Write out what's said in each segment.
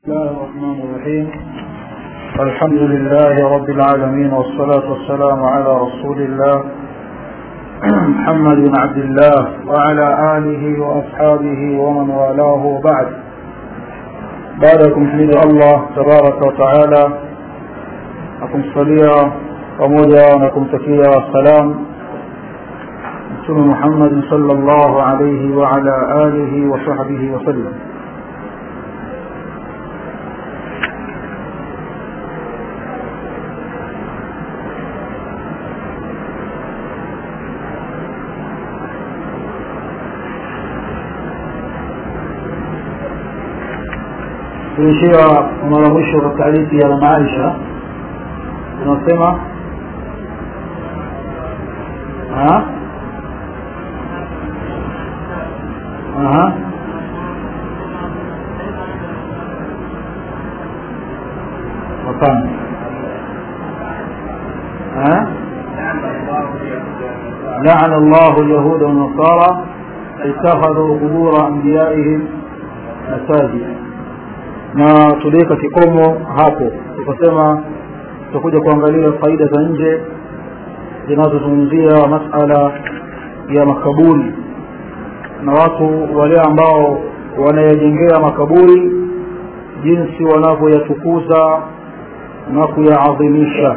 الله الرحمن الرحيم الحمد لله رب العالمين والصلاة والسلام على رسول الله محمد بن عبد الله وعلى آله وأصحابه ومن والاه وبعد بعدكم حمد الله تبارك وتعالى أكم صليا pamoja na kumtakia salam mtume Muhammad sallallahu alayhi wa ala alihi wa sahbihi wa sallam tuishia mara mwisho katika hadithi ya mama Aisha tunasema ها أها وكم ها لعن الله اليهود والنصارى اتخذوا قبور انبيائهم مساجد na tuliweka kikomo hapo tukasema tutakuja kuangalia faida za nje zinazozungumzia masala ya makaburi na watu wale ambao wanayajengea makaburi jinsi wanavyoyatukuza na kuyaadhimisha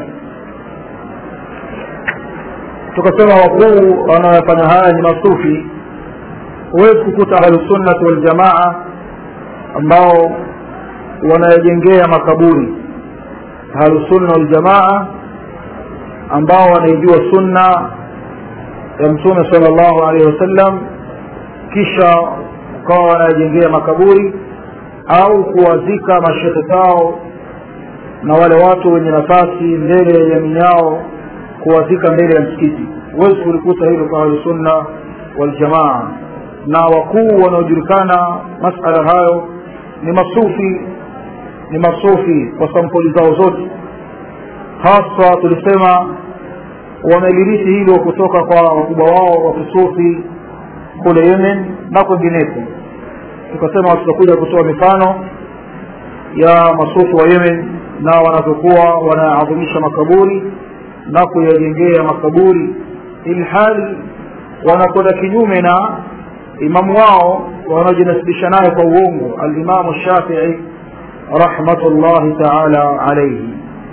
tukasema wakuu wanaofanya haya ni masufi huwezi kukuta ahlusunnati waljamaa ambao wanayajengea makaburi ahlusunna waljamaa ambao wanaijua sunna ya mtume sallallahu alaihi wasallam kisha ukawa wanajengea makaburi au kuwazika mashehe zao na wale watu wenye nafasi mbele ya jamii yao kuwazika mbele ya msikiti huwezi kulikuta hilo kwa ahlusunna waljamaa na wakuu wanaojulikana masala hayo ni masufi ni masufi kwa sampuli zao zote hasa tulisema wamelirithi hilo kutoka kwa wakubwa wao wa kisufi kule yemen na kwengineko tukasema tutakuja kutoa mifano ya masufi wa yemen na wanavyokuwa wanaadhimisha makaburi na kuyajengea makaburi ilhali wanakwenda kinyume na imamu wao wanaojinasibisha naye kwa uongo alimamu shafii rahmatullahi taala alaihi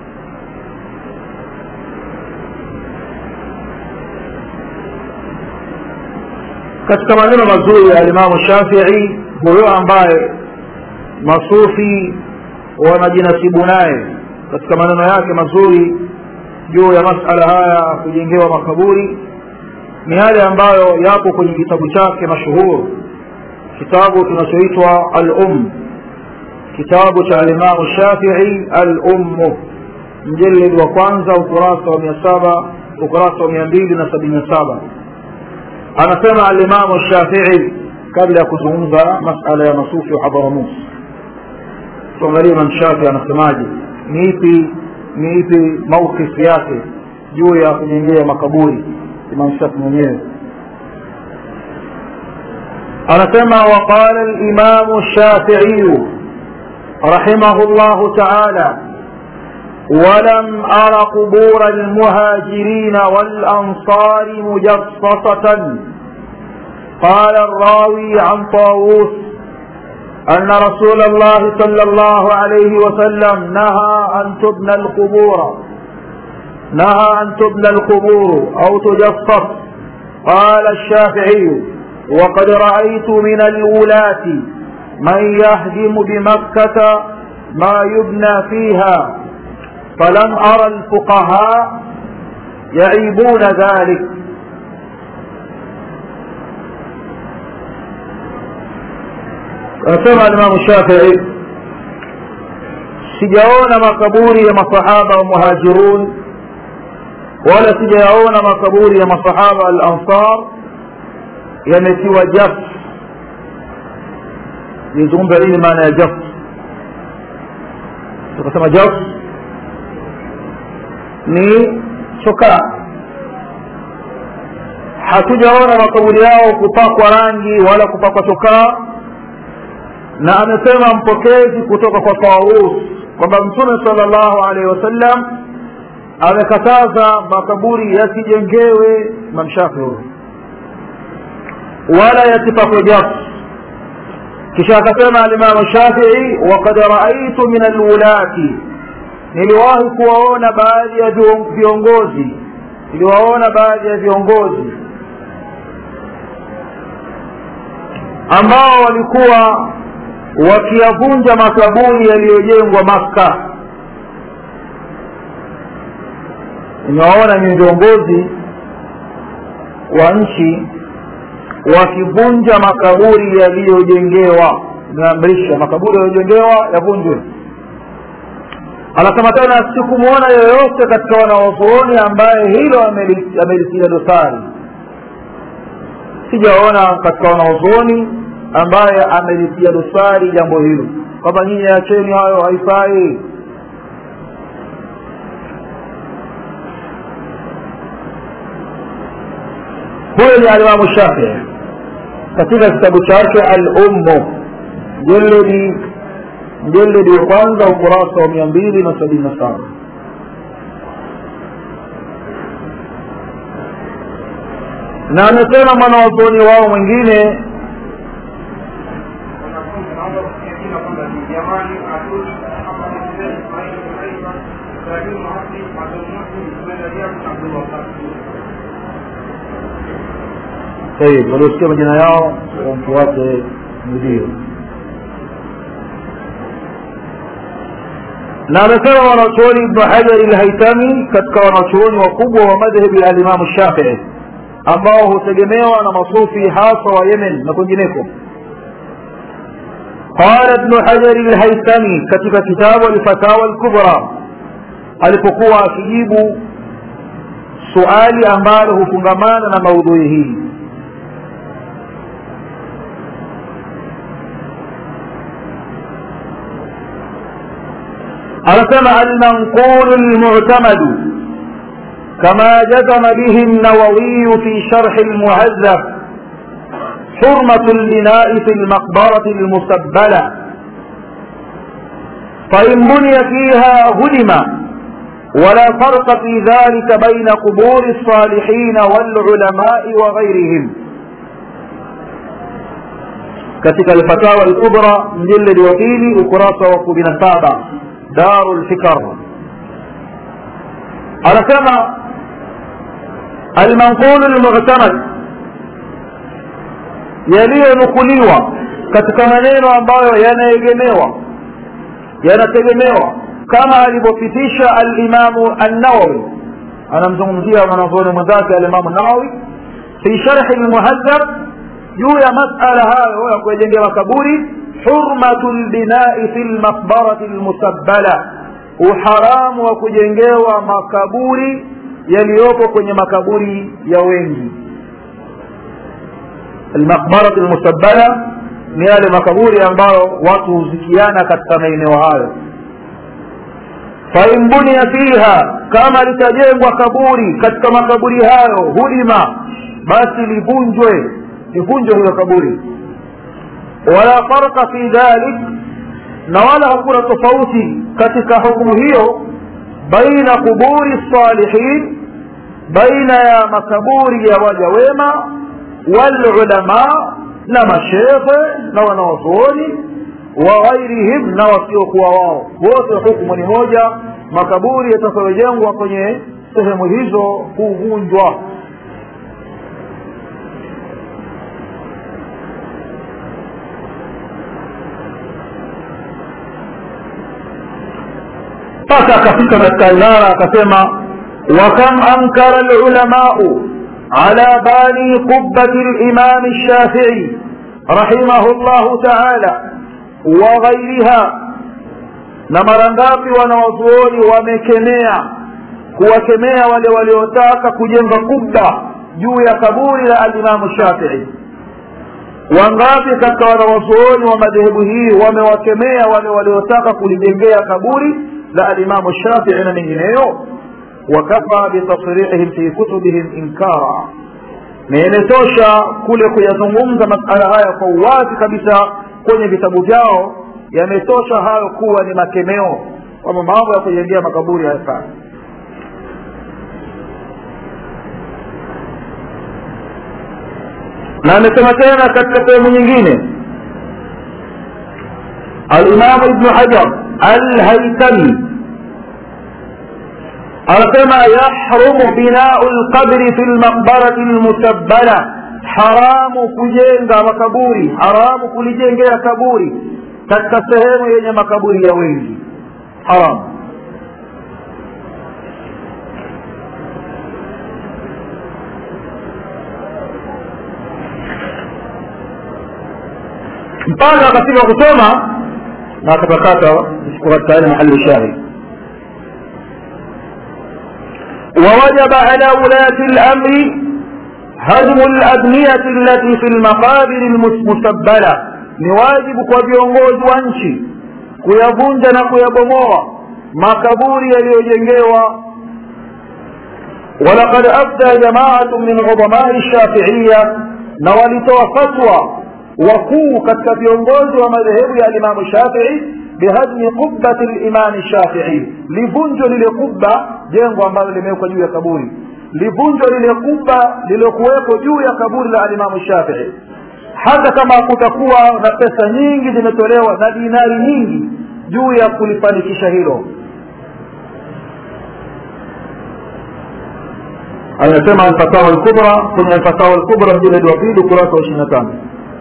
katika maneno mazuri ya alimamu shafii huyo ambaye masufi wanajinasibu naye katika maneno yake mazuri juu ya masala haya kujengewa makaburi ni yale ambayo yapo kwenye kitabu chake mashuhuru kitabu kinachoitwa al-um kitabu cha alimamu shafii al-ummu mjeledi wa kwanza ukurasa wa mia saba ukurasa wa mia mbili na sabini na saba anasema alimamu shafii kabla ya kuzungumza masala ya masufi wa hadharamus tuangalie imam shafii anasemaje ni ipi ni ipi maukifu yake juu ya kujengea makaburi imam shafii mwenyewe anasema waqala limamu shafiiyu رحمه الله تعالى ولم أر قبور المهاجرين والأنصار مجصصة قال الراوي عن طاووس أن رسول الله صلى الله عليه وسلم نهى أن تبنى القبور نهى أن تبنى القبور أو تجصص قال الشافعي وقد رأيت من الولاة من يهدم بمكة ما يبنى فيها فلم أرى الفقهاء يعيبون ذلك anasema alimamu shafii sijaona makaburi ya masahaba wa muhajirun wala sijayaona makaburi ya masahaba al ansar yametiwa jaf nizungumza nini maana ya jaf tukasema jaf ni chokaa hatujaona makaburi yao kupakwa rangi wala kupakwa chokaa na amesema mpokezi kutoka kwa taus kwamba mtume sala llahu alaihi wasallam amekataza makaburi yasijengewe mamshafi huyo wala yasipakwe jafu kisha akasema alimamu shafii wakad raaitu min alwulati niliwahi kuwaona baadhi ya viongozi niliwaona baadhi ya viongozi ambao walikuwa wakiyavunja makaburi yaliyojengwa makka nimewaona ni viongozi wa nchi wakivunja makaburi yaliyojengewa imeamrisha makaburi yaliyojengewa yavunjwe anasema tena sikumwona yoyote katika wanawazuoni ambaye hilo amelitilia dosari sijaona katika wanawazuoni ambaye amelitia dosari jambo hilo kwamba nyinyi acheni hayo haifai huyo ni alimamu shafii katika kitabu chake al-ummu mjeledi mjeledi wa kwanza ukurasa wa mia mbili na sabini na saba na amesema mwanawazuoni wao mwingine طيب waliosikia majina yao wamfuate mdio na amesema wanachuoni ibnu hajari lhaitami katika wanachuoni wakubwa wa madhhebi ya alimamu shafii ambao hutegemewa na masufi hasa wa yemen na kwingineko قال ابن حجر الهيثمي katika kitabu alfatawa lkubra alipokuwa akijibu suali ambalo hufungamana na maudhui hii anasema almanqulu lmuctamadu كما جزم به النووي في شرح المهذب حرمة البناء في المقبرة المسبلة فإن بني فيها هدم ولا فرق في ذلك بين قبور الصالحين والعلماء وغيرهم katika alfatawa alkubra mjiledi wa pili ukurasa wa kumi na saba daru lfikar anasema almanqulu lmuhtamad yaliyonukuliwa katika maneno ambayo yanaegemewa yanategemewa kama alivyopitisha alimamu annawawi anamzungumzia mwanazuoni mwenzake alimamu nawawi fi sharhi lmuhadhab juu ya masala hayo ya kuyajengea makaburi hurmatu lbinai fi lmaqbarati lmusabbala uharamu wa kujengewa makaburi yaliyopo kwenye makaburi ya wengi almaqbaratu lmusabbala ni yale makaburi ambayo watu huzikiana katika maeneo hayo fain bunia fiha kama litajengwa kaburi katika makaburi hayo hudima basi livunjwe livunjwe hilo kaburi wala farqa fi dhalik na wala hakuna tofauti katika hukumu hiyo baina quburi salihin baina ya makaburi ya waja wema walulama na mashekhe na wanawazuoni wa ghairihim na wasiokuwa wao wote hukumu ni moja makaburi yatakayojengwa kwenye sehemu hizo huvunjwa mpaka akafika katika ibara akasema wakam ankara lulamau ala bani qubati limami lshafii rahimahu llahu taala wa ghairiha na mara ngapi wanawazuoni wamekemea kuwakemea wale waliotaka kujenga kubba juu ya kaburi la alimamu shafii wangapi katika wanawazuoni wa madhehebu hii wamewakemea wale waliotaka kulijengea kaburi la alimamu shafii na mengineyo wakafa bitasrihihim fi kutubihim inkara na imetosha kule kuyazungumza masala haya kwa uwazi kabisa kwenye vitabu vyao yametosha hayo kuwa ni makemeo kwamba mambo ya kujengea makaburi hayafai na amesema tena katika sehemu nyingine alimamu ibnu hajar alhaitami anasema yahrumu binau lqabri fi lmaqbarati lmusabbala haramu kujenga makaburi haramu kulijengea kaburi katika sehemu yenye makaburi ya wengi haramu mpaka akafika kusoma na akapakata katika yale mahali shahid ووجب على ولاة الأمر هدم الأبنية التي في المقابر المسبلة ni wajibu kwa viongozi wa nchi kuyavunja na kuyabomoa makaburi yaliyojengewa walaqad afta jamaatu min udhamai shafiiya na walitoa fatwa wakuu katika viongozi wa madhehebu ya alimamu shafii bihadmi qubati limami shafii livunjwa lile kubba jengo ambalo limewekwa juu ya kaburi livunjwa lile kubba lililokuwekwa juu ya kaburi la alimamu shafii hata kama kutakuwa na pesa nyingi zimetolewa na dinari nyingi juu ya kulifanikisha hilo anasema alfatawa lkubra kwenye alfatawa lkubra mjiledi wa pili ukurasa wa ishiri na tano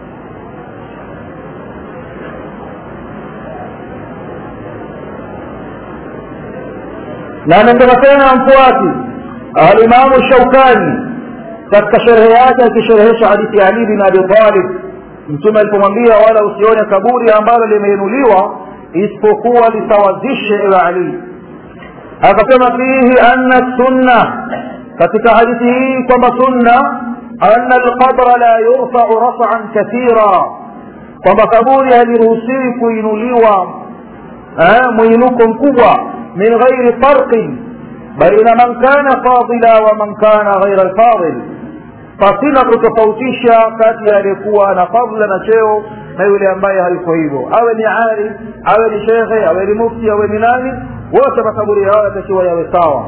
na anasema tena mfuati alimamu shaukani katika sherehe yake akisherehesha hadithi ya ali bin abi talib mtume alipomwambia wala usione kaburi ambalo limeinuliwa isipokuwa lisawazishe ewe ali akasema fihi anna sunna katika hadithi hii kwamba sunna anna alqabra la yurfau rafan kathira kwamba kaburi haliruhusiwi kuinuliwa mwinuko mkubwa min ghairi farqin baina man kana fadila wa man kana ghaira alfadil pasina kutofautisha kati ya aliyekuwa na fadla na cheo na yule ambaye hayuko hivyo awe ni ali awe ni shekhe awe ni mufti awe ni nani wote makaburi yao yatakiwa yawe sawa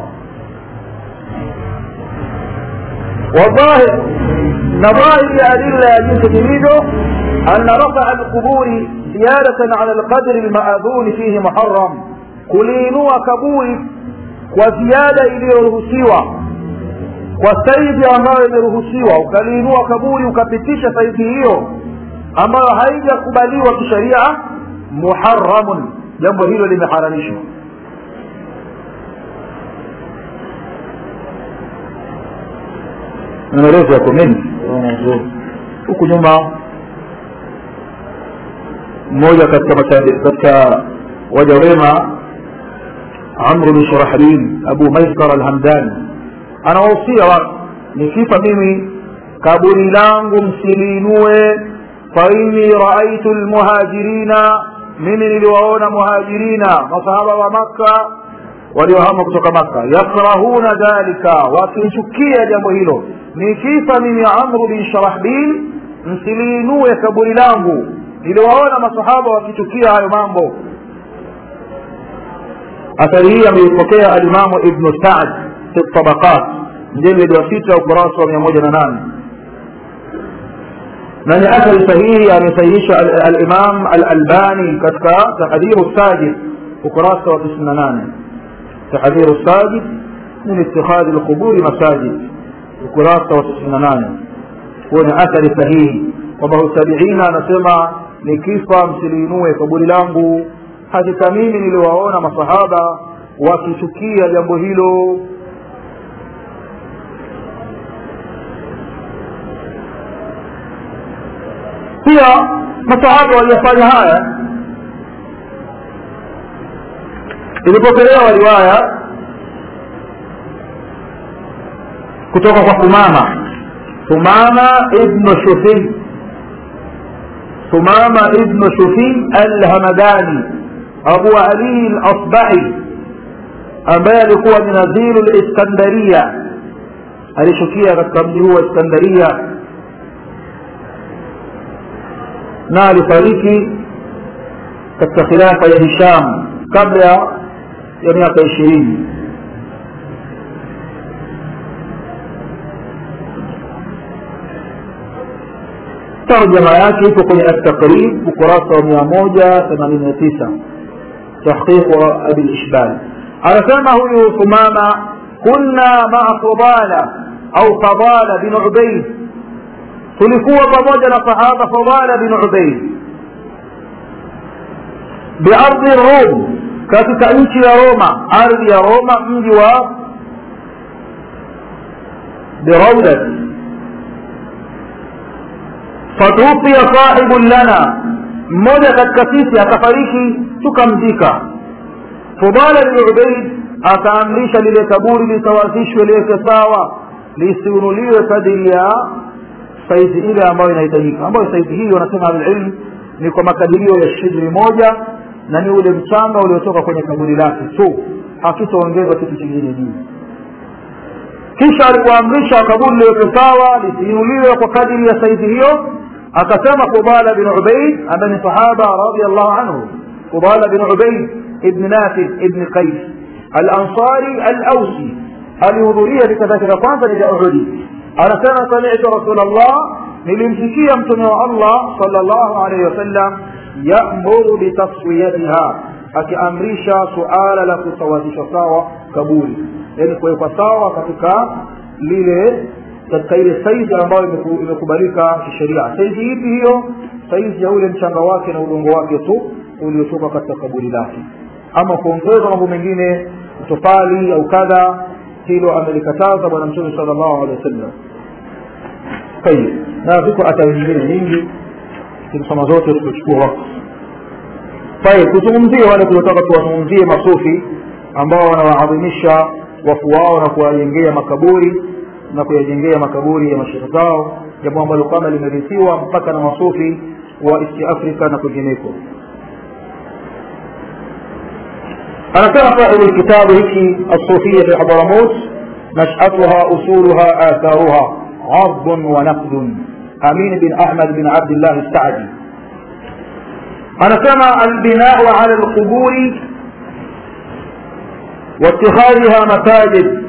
والظاهر نظائر أدلة يجوز جديده أن رفع القبور زيادة على القدر المأذون فيه محرم كلينوا كبور وزيادة iliyoruhusiwa kwa saidi ambayo imeruhusiwa ukaliinua kaburi ukapitisha saidi hiyo ambayo haijakubaliwa kisheria muharamun jambo hilo limeharamishwa maelezo yako mengi huku nyuma mmoja katika katika waja wema amru bin shurahlin abu maisar alhamdani anawahusia watu nikifa mimi kaburi langu msiliinue faini raaitu lmuhajirina mimi niliwaona muhajirina masahaba wa makka waliohama kutoka makka yakrahuna dhalika wakichukia jambo hilo nikifa mimi amru bin sharahbil msiliinue kaburi langu niliwaona masahaba wakichukia hayo mambo athari hii ameipokea alimamu ibnu saad fi tabaqat mjeledi wa sita ukurasa wa mia moja na nane na ni athari sahihi amesahihisha alimam alalbani katika tahdhiru sajid ukurasa wa tisini na nane tahdhiru sajid min itikhadhi lquburi masajid ukurasa wa tisini na nane huo ni athari sahihi kwamba tabiina anasema nikifa msiliinue kaburi langu hakika mimi niliwaona masahaba wakichukia jambo hilo pia masahaba waliofanya haya ilipokelewa riwaya kutoka kwa Thumama Thumama ibn Shufi Thumama ibn Shufi al-Hamadani Abu Ali al-Asbahi ambaye alikuwa ni nadhiru al-Iskandaria alishukia katika mji huu wa Iskandaria na alifariki katika khilafa ya hisham kabla ya miaka ishirini tarjama yake ipo kwenye at-taqrib ukurasa wa mia moja themanini na tisa tahqiq wa abi lishbal anasema huyu thumama kunna maa fadala au fadala bin ubaid tulikuwa pamoja na sahaba fadala bin ubaid biardhi rum katika nchi ya roma ardhi ya roma mji wa biraudat fatuufia sahibun lana mmoja katika sisi akafariki tukamzika fudala bin ubaid akaamrisha lile kaburi lisawazishwe liweke sawa lisiunuliwe kadiri ya saizi ile ambayo inahitajika ambayo saizi hii wanasema alilm ni kwa makadirio ya shibri moja na ni ule mchanga uliotoka kwenye kaburi lake tu hakitaongezwa kitu kingine juu kisha alipoamrisha kaburi liweke sawa lisiinuliwe kwa kadiri ya saizi hiyo akasema fudala bin ubaid ambaye ni sahaba radiallahu anhu fudala bin ubaid ibn nafid ibn qais alansari alausi alihudhuria vita vyake vya kwanza ni vya uhudi anasema samitu rasulllah nilimsikia mtume wa allah salllahu alaihi wasallam yamuru bitaswiyatiha akiamrisha suala la kusawazisha sawa kaburi yaani kuwekwa sawa katika lile katika ile saizi ambayo imekubalika kisheria saizi ipi hiyo saizi ya ule mchanga wake na udongo wake tu uliotoka katika kaburi lake ama kuongeza mambo mengine tofali au kadha hilo amelikataza bwana mtume sala llahu alehi wasallam tayib na ziko athari nyingine nyingi tukisoma zote tutachukua wakati tayib tuzungumzie wale tuliotaka tuwazungumzie masufi ambao wanawaadhimisha wafu wao na kuwajengea makaburi na kuyajengea makaburi ya mashehe zao jambo ambalo kama limerithiwa mpaka na masufi wa east africa na kwingineko anasema sahibu lkitabu hiki alsufia fi hadramut nashatuha usuluha atharuha عرض ونقد أمين بن أحمد بن عبد الله السعدي أنا كما البناء على القبور واتخاذها مساجد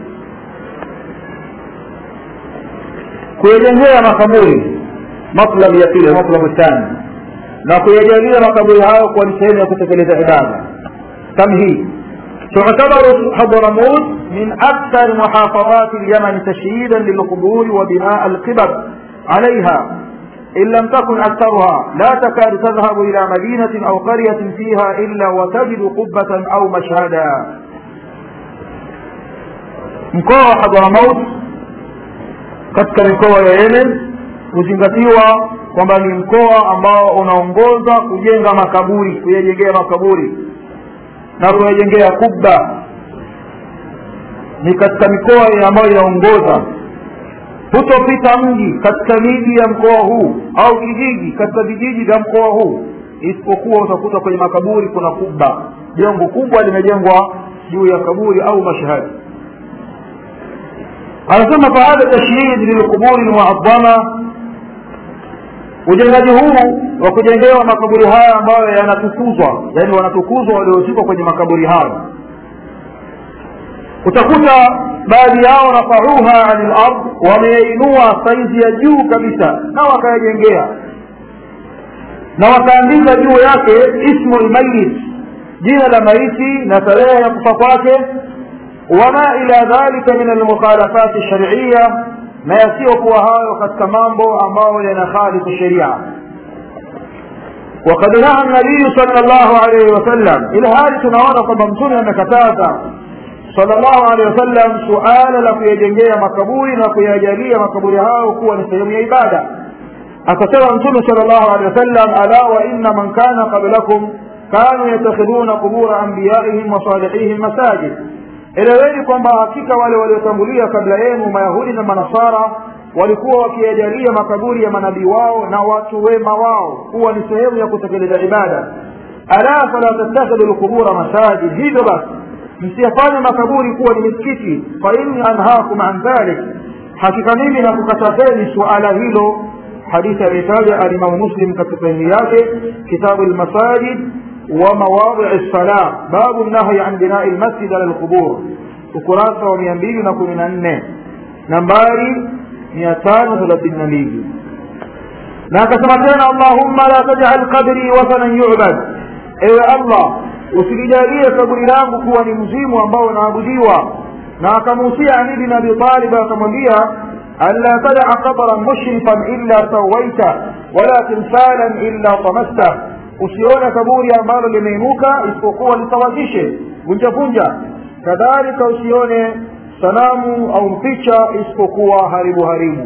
kuyajengea makaburi matlab ya pili matlabu thani na kuyajalia makaburi hayo kuwa ni sehemu ya kutekeleza ibada tamhid تعتبر حضرموت من أكثر محافظات اليمن تشييدا للقبور وبناء القبب عليها إن لم تكن أكثرها لا تكاد تذهب إلى مدينة أو قرية فيها إلا وتجد قبة أو مشهدا mkoa wa hadramaut katika mikoa ya yemen huzingatiwa kwamba ni mkoa ambao unaongoza kujenga makaburi kuyajengea makaburi na kuyajengea kubba ni katika mikoa ambayo inaongoza hutopita mji katika miji ya mkoa huu au kijiji katika vijiji vya mkoa huu isipokuwa utakuta kwenye makaburi kuna kubba jengo kubwa limejengwa juu ya kaburi au mashahadi anasema faada tashyid lilquburi lmuadhama ujengaji huu wa kujengewa makaburi haya ambayo yanatukuzwa yani wanatukuzwa waliozikwa kwenye makaburi hayo utakuta baadhi yao rafauha ani lard wameinua saizi ya juu kabisa na wakayajengea na wakaandika juu yake ismu lmayit jina la maiti na tarehe ya kufa kwake wama ila dhalika min almukhalafati shariya na yasiyokuwa hayo katika mambo ambayo yanakhalifu sheria وقد نهى النبي صلى الله عليه وسلم إلى هذه tunaona kwamba mtume amekataza صلى الله عليه وسلم suala la kuyajengea makaburi na kuyajalia makaburi hayo kuwa ni sehemu ya ibada akasema mtume صلى الله عليه وسلم ألا وإن من كان قبلكم كانوا يتخذون قبور أنبيائهم وصالحيهم مساجد eleweni kwamba hakika wale waliotangulia kabla yenu mayahudi na manasara walikuwa wakiyajalia makaburi ya manabii wao na watu wema wao kuwa ni sehemu ya kutekeleza ibada ala fala tattakhidhu lqubura masajid hivyo basi msiyafanye makaburi kuwa ni misikiti fa inni anhaakum an dhalik hakika mimi nakukatazeni suala hilo hadithi aliyotaja alimamu muslim katika sahihi yake kitabu lmasajid wa mawadii lsala babu nahyi an binai lmasjid ala lqubur ukurasa wa mia mbili na kumi na nne nambari mia tano thelathini na mbili na akasema tena allahumma la tajal qabri wathanan yubad ewe allah usilijalie kaburi langu kuwa ni mzimu ambao unaabudiwa na akamuhusia ali bin abi talib akamwambia ألا تدع قبرا مشرفا إلا سويته ولا تمثالا إلا طمسته usione kaburi ambalo limeinuka isipokuwa lisawazishe vunja vunja kadhalika usione sanamu au mpicha isipokuwa haribu haribu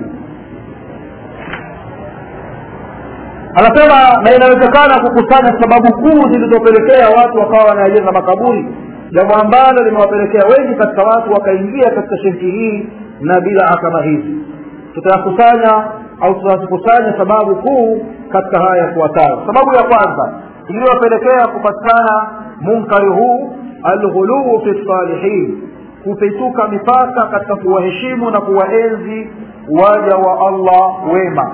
anasema na inawezekana kukusanya sababu kuu zilizopelekea watu wakawa wanayajenga makaburi jambo ambalo limewapelekea wengi katika watu wakaingia katika shirki hii na bidaa kama hizi tutayakusanya au tutazikusanya sababu kuu katika haya yafuatayo sababu ya kwanza iliyopelekea kupatikana munkari huu alghuluu fi salihin kupituka mipaka katika kuwaheshimu na kuwaenzi waja wa allah wema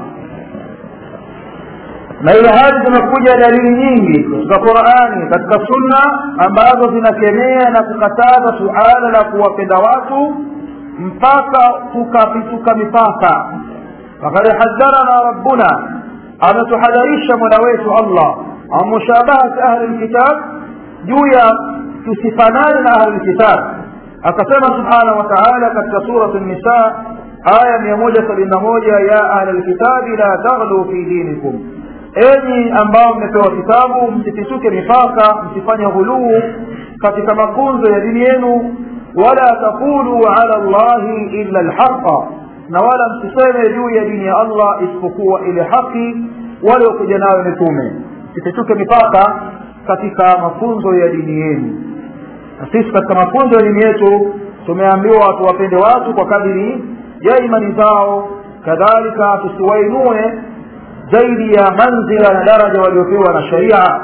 na ile hali zimekuja dalili nyingi katika qurani katika sunna ambazo zinakemea na kukataza suala la kuwapenda watu mpaka tukapituka mipaka fakad hadharana rabbuna ametuhadharisha mola wetu allah an mushabahati ahli lkitab juu ya tusifanane na ahli lkitab akasema subhanahu wa taala katika surat nisa aya mia moja sabini na moja ya ahli lkitabi la taghlu fi dinikum enyi ambao mmepewa kitabu msipituke mipaka msifanye ghuluu katika mafunzo ya dini yenu wala taqulu ala llahi illa lhaqa na wala msiseme juu ya dini ya allah isipokuwa ile haki waliokuja nayo mitume msipituke mipaka katika mafunzo ya dini yenu na sisi katika mafunzo ya dini yetu tumeambiwa tuwapende watu kwa kadiri ya imani zao kadhalika tusiwainue zaidi ya manzila na daraja waliopewa na sharia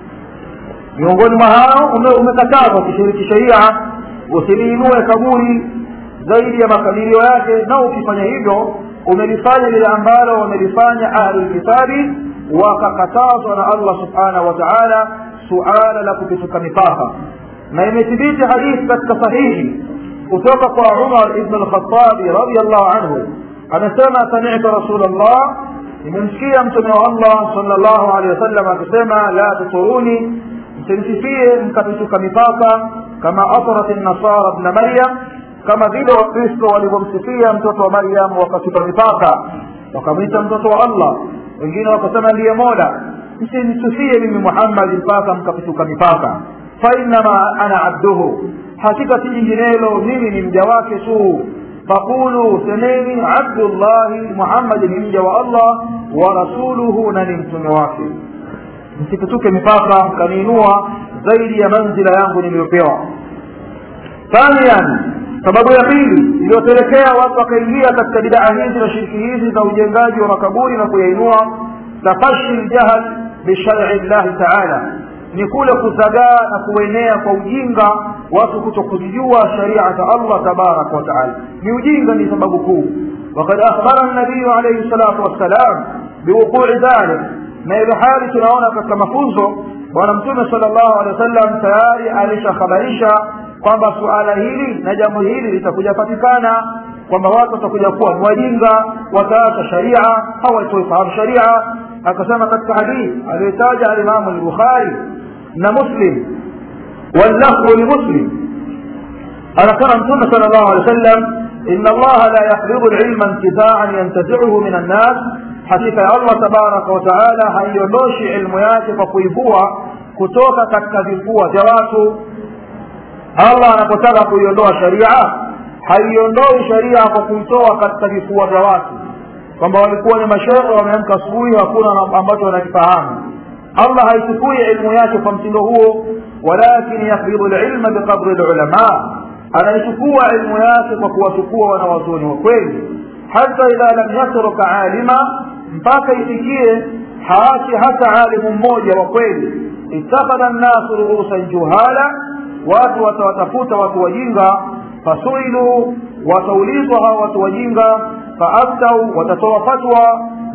miongoni mwa hao umekatazwa kushiriki sharia usiliinue kaburi zaidi ya makadirio yake na ukifanya hivyo umelifanya lile ambalo wamelifanya ahlulkitabi wakakatazwa na allah subhanahu wa taala suala la kupituka mipaka na imethibiti hadithi katika sahihi kutoka kwa umar ibn lkhatabi radiallahu anhu amesema samitu rasul llah nimemsikia mtume wa allah salllahu alehi wasallam akisema la tuturuni msimsifie mkapituka mipaka kama atrat nasara bna maryam kama vile wakristo walivyomsifia mtoto wa maryam wakatupa mipaka wakamwita mtoto wa allah wengine wakasema ndiye mola msinisifie mimi muhammadi mpaka mkapituka mipaka fainama ana abduhu hakika si jinginelo mimi ni mja wake tu faqulu semeni abdullahi muhammadi ni mja wa allah wa rasuluhu na ni mtume wake msipituke mipaka mkaniinua zaidi ya manzila yangu niliyopewa thanian sababu ya pili iliyopelekea watu wakaingia katika bidaa hizi na shiriki hizi za ujengaji wa makaburi na kuyainua tafashi ljahal bishari llahi taala ni kule kuzagaa na kuenea kwa ujinga watu kuto kuzijua sharia za allah tabaraka wataala ni ujinga ni sababu kuu wakad akhbara nabiyu alaihi salatu wassalam biwuqui dhalik na ile hali tunaona katika mafunzo bwana mtume sala llahu alehi wa sallam tayari alishakhabarisha kwamba suala hili na jambo hili litakuja patikana kwamba watu watakuja kuwa ni wajinga wataacha sharia hawatoifahamu sharia akasema katika hadithi aliyotaja alimamu lbukhari na muslim wallafdhu limuslim anasema mtume sala llahu alehi wa sallam ina allaha la yakbidu lilma intizaan yantaziuhu min annas hakika ya allah tabaraka wataala haiondoshi ilmu yake kwa kuivua kutoka katika vifua vya watu allah anapotaka kuiondoa sharia haiondoi sharia kwa kuitoa katika vifua vya watu kwamba walikuwa ni mashehe wameamka asubuhi hakuna ambacho wanakifahamu allah haichukui ilmu yake kwa mtindo huo walakin yakbidu lilma biqadri lulama anaichukua ilmu yake kwa kuwachukua wanawazuoni wa kweli hata idha lam yatruka alima mpaka ifikie haachi hata alimu mmoja wa kweli ittakhadha nnasu ruusan juhala watu watawatafuta watu wajinga fasuilu wataulizwa hawa watu wajinga faaftau watatoa fatwa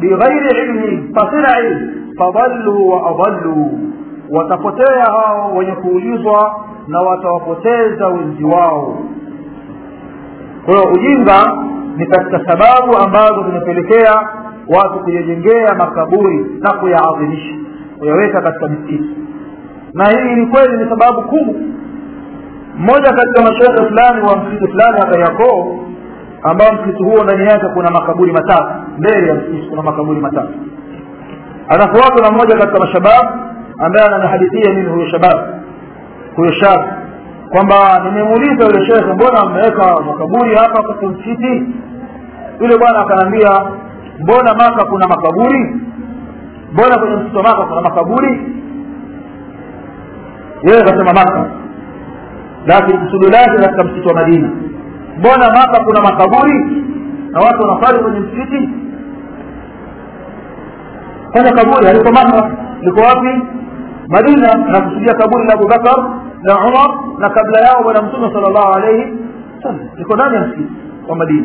bighairi ilmi pasina ilmu fadallu wa adallu watapotea hao wenye kuulizwa na watawapoteza wenzi wao kwa hiyo ujinga ni katika sababu ambazo zimepelekea watu kuyajengea makaburi na kuyaadhimisha kuyaweka katika misikiti na hii ni kweli ni sababu kubwa mmoja katika mashehe fulani wa msikiti fulani hapa yakoo ambao msikiti huo ndani yake kuna makaburi matatu mbele ya msikiti kuna makaburi matatu anafuatwa na mmoja katika mashabab ambaye ananihadithia mimi huyo shabab huyo shab kwamba nimemuuliza yule shekhe mbona mmeweka makaburi hapa katika msikiti yule bwana akaniambia mbona maka kuna makaburi mbona kwenye msikiti wa maka kuna makaburi yeye akasema maka lakini kusudi lake katika msikiti wa madina mbona maka kuna makaburi na watu wanafali kwenye msikiti kwenye kaburi haliko maka liko wapi madina na kusudia kaburi la abubakar na umar na kabla yao bwana mtume sala llahu alaihi wasallam liko ndani ya msikiti wa madina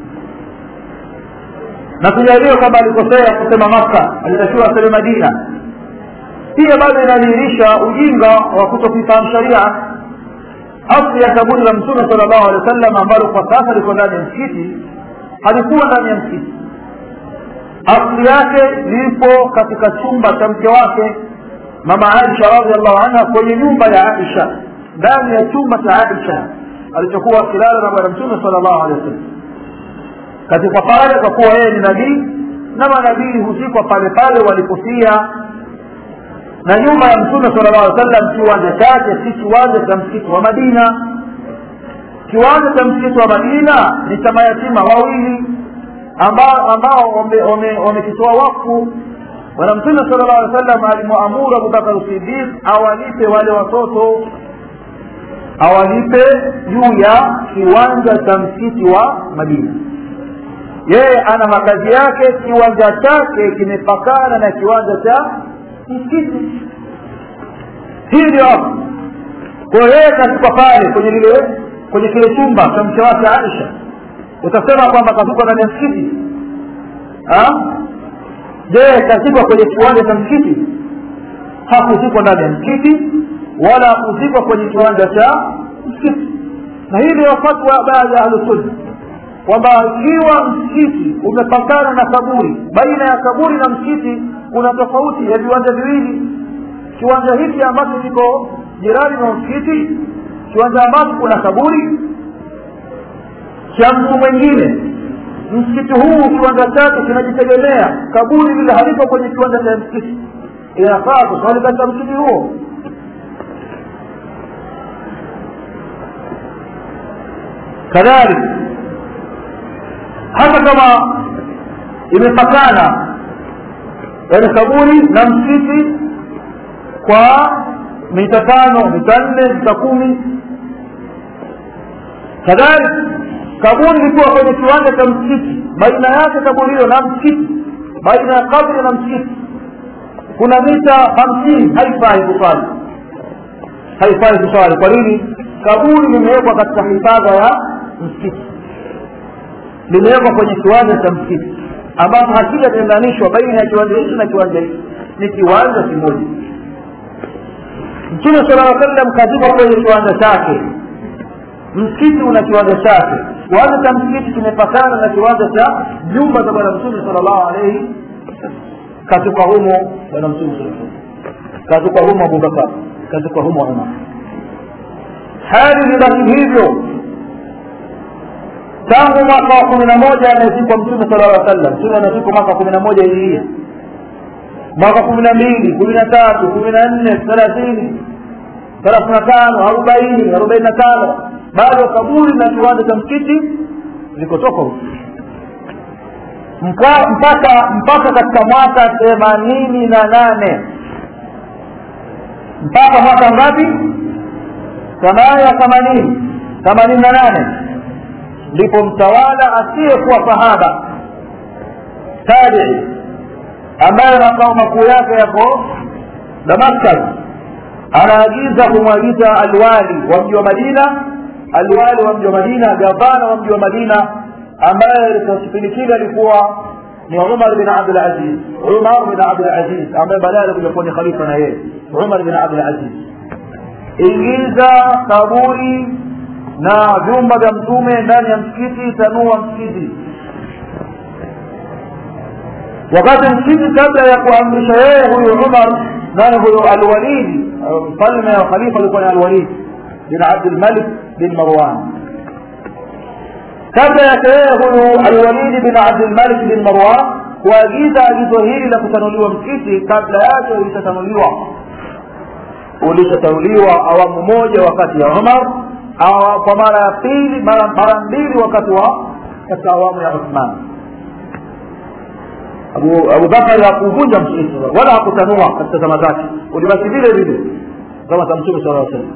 na tujaliwe kwamba alikosea kusema makka alitakiwa aseme madina pia bado inadhihirisha ujinga wa kutokuifahamu sharia asli ya kaburi la mtume sala llahu alehi wa sallam ambalo kwa sasa liko ndani ya msikiti halikuwa ndani ya msikiti asli yake lipo katika chumba cha mke wake mama aisha radiallahu anha kwenye nyumba ya aisha ndani ya chumba cha aisha alichokuwa akilala na bwana mtume sala llahu alehi wa sallam katika pale kwa kuwa yeye ni nabii na manabii huzikwa pale pale walipofia na nyumba ya mtume sala llahu alih sallam kiwanja chake si kiwanja cha msikiti wa madina kiwanja cha msikiti wa madina ni cha mayatima wawili ambao ambao wamekitoa wakfu bwana mtume sala llahu alih sallam alimwamuru abubakar sidiq awalipe wale watoto awalipe juu ya kiwanja cha msikiti wa madina yeye ana makazi yake kiwanja chake kimepakana na kiwanja cha msikiti hii ndio hapo kwa yeye katuka pale kwenye lile kwenye kile chumba cha mke wake aisha utasema kwamba katuka ndani ya msikiti je kazikwa kwenye kiwanja cha msikiti hakuzikwa ndani ya msikiti wala hakuzikwa kwenye kiwanja cha msikiti na hii ndio fatwa baadhi ya ahlusunna kwamba ikiwa msikiti umepakana na kaburi baina ya kaburi na msikiti kuna tofauti ya viwanja viwili kiwanja hiki ambacho kiko jirani na msikiti kiwanja ambacho kuna kaburi cha mtu mwingine msikiti huu kiwanja chake kinajitegemea kaburi lile halipo kwenye kiwanja cha msikiti inafaa kuswali katika msikiti huo kadhalika hata kama imepakana yaani kaburi na msikiti kwa mita tano mita nne mita kumi kadhalika kaburi likiwa kwenye kiwanja cha msikiti baina yake kaburi hilo na msikiti baina ya kabri na msikiti kuna mita hamsini haifai kuswali haifai kuswali kwa nini kaburi limewekwa katika hifadha ya msikiti limewekwa kwenye kiwanja cha msikiti ambapo hakijatenganishwa baina ya kiwanja hiki na kiwanja hiki ni kiwanja kimoja mtume sala aa sallam kazikwa kwenye kiwanja chake msikiti una kiwanja chake kiwanja cha msikiti kimepakana na kiwanja cha nyumba za bwana mtume sala llahu alaihi kazikwa humo bwana mtume saa kazikwa humo abubakar kazikwa humo umar hali libaki hivyo tangu mwaka wa kumi na moja amezikwa mtume sala llaw sallam mtume amezikwa mwaka wa kumi na moja hijiria mwaka kumi na mbili kumi na tatu kumi na nne thelathini thelathini na tano arobaini arobaini na tano bado kaburi na kiwanja cha msikiti ziko tofauti mpaka mpaka katika mwaka themanini na nane mpaka mwaka ngapi thamani ya themanini themanini na nane ndipo mtawala asiyekuwa sahaba tabii ambaye makao makuu yake yako damascus anaagiza kumwagiza alwali wa mji wa madina alwali wa mji wa madina gavana wa mji wa madina ambaye kwa kipindi kile alikuwa ni umar bin abdulaziz umar bin abdulaziz ambaye baadaye alikuja kuwa ni khalifa na yeye umar bin abdulaziz ingiza kaburi na vyumba vya mtume ndani ya msikiti tanua msikiti wakati msikiti kabla ya kuamrisha yeye huyu umar nani huyu alwalidi mfalme wa khalifa alikuwa ni alwalid bin abdulmalik bin marwan kabla yake yeye huyu alwalidi bin abdulmalik bin marwan kuagiza agizo hili la kutanuliwa msikiti kabla yake ulishatanuliwa ulishatanuliwa awamu moja wakati ya umar kwa mara ya pili mara mbili wakati wa katika awamu ya uthman abu bakari hakuvunja msikiti wala hakutanua katika zama zake ulibaki vile vile kama za mtume sala salam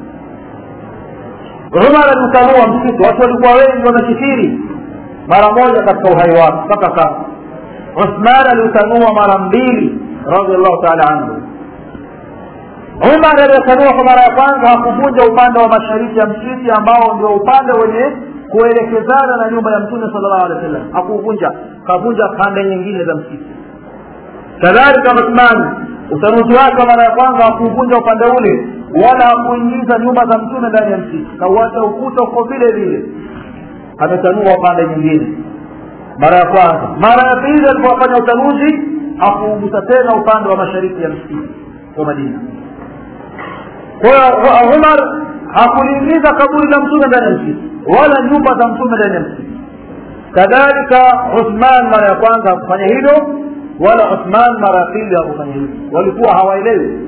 umar aliutanua msikiti watu walikuwa wengi wanakithiri mara moja katika uhai wake mpaka sasa uthman aliutanua mara mbili radiallahu taala anhu umar aliyetanua kwa mara ya kwanza hakuvunja upande wa mashariki ya msikiti ambao ndio upande wenye kuelekezana na nyumba ya mtume sala llahu alehi wa sallam hakuvunja kavunja pande nyingine za msikiti kadhalika uthmani utanuzi wake mara ya kwanza hakuvunja upande ule wala hakuingiza nyumba za mtume ndani ya msikiti kauacha ukuta uko vile vile ametanua pande nyingine mara ya kwanza mara ya pili alipofanya utanuzi hakuugusa tena upande wa mashariki ya msikiti wa madina kwa hiyo umar hakuliingiza kaburi la mtume ndani ya msikiti wala nyumba za mtume ndani ya msikiti kadhalika uthman mara ya kwanza hakufanya hilo wala uthman mara ya pili hakufanya hilo walikuwa hawaelewi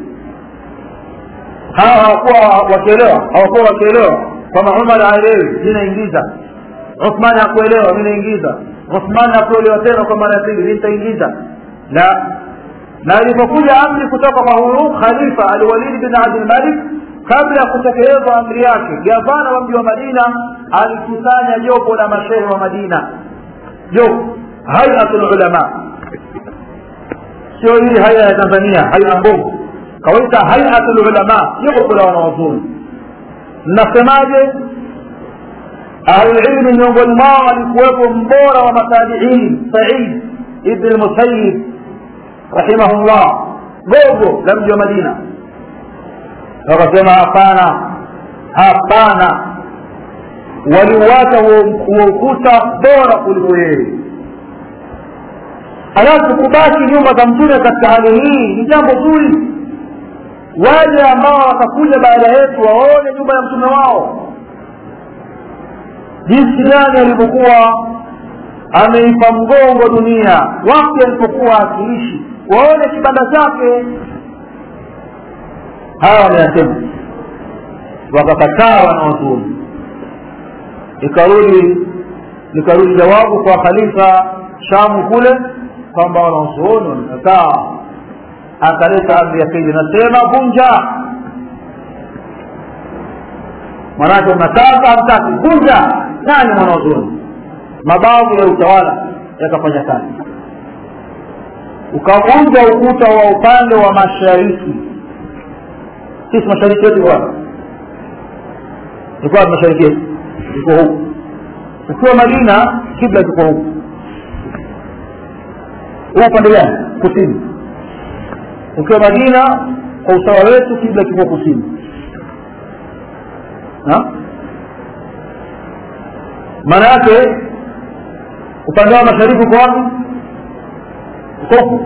hawa hawakuwa wakielewa hawakuwa wakielewa kwamba umar haelewi mi naingiza uthman hakuelewa mi naingiza uthman hakuelewa tena kwa mara ya pili mi nitaingiza la na ilipokuja amri kutoka kwa huyu khalifa alwalid bin abdulmalik kabla ya kutekelezwa amri yake gavana wa mji wa madina alikusanya jopo la mashehe wa madina jopo hayatul ulama sio hii haya ya tanzania haya mbovu kawaita hayatul ulama jopo la wanawazuoni mnasemaje ahlulilmi miongoni mwao alikuwepo mbora wa matabiini said ibn lmusayib rahimahullah gogo la mji wa madina wakasema hapana hapana waliuacha huo ukuta bora kuliko yeye halafu kubaki nyumba za mtume katika hali hii ni jambo zuri wale ambao watakuja baada yetu waone nyumba ya mtume wao jinsi gani alivyokuwa ameipa mgongo dunia wakati alipokuwa akiishi waone kibanda chake hawa wanayasema wakakataa wanaozuoni ikarudi likarudi jawabu kwa khalifa shamu kule kwamba wanaozuoni wamekataa akaleta amri ya pili nasema vunja manake mnataka hamtaki vunja nani mwanaozuoni mabavu ya utawala yakafanya kazi ukavunja ukuta wa upande wa mashariki sisi mashariki yetu kwa ilikuwa mashariki yetu iko huku ukiwa madina kibla kiko huku huu upande gani kusini ukiwa madina kwa usawa wetu kibla kiko kusini maana yake upande wa mashariki uko wapi uko huku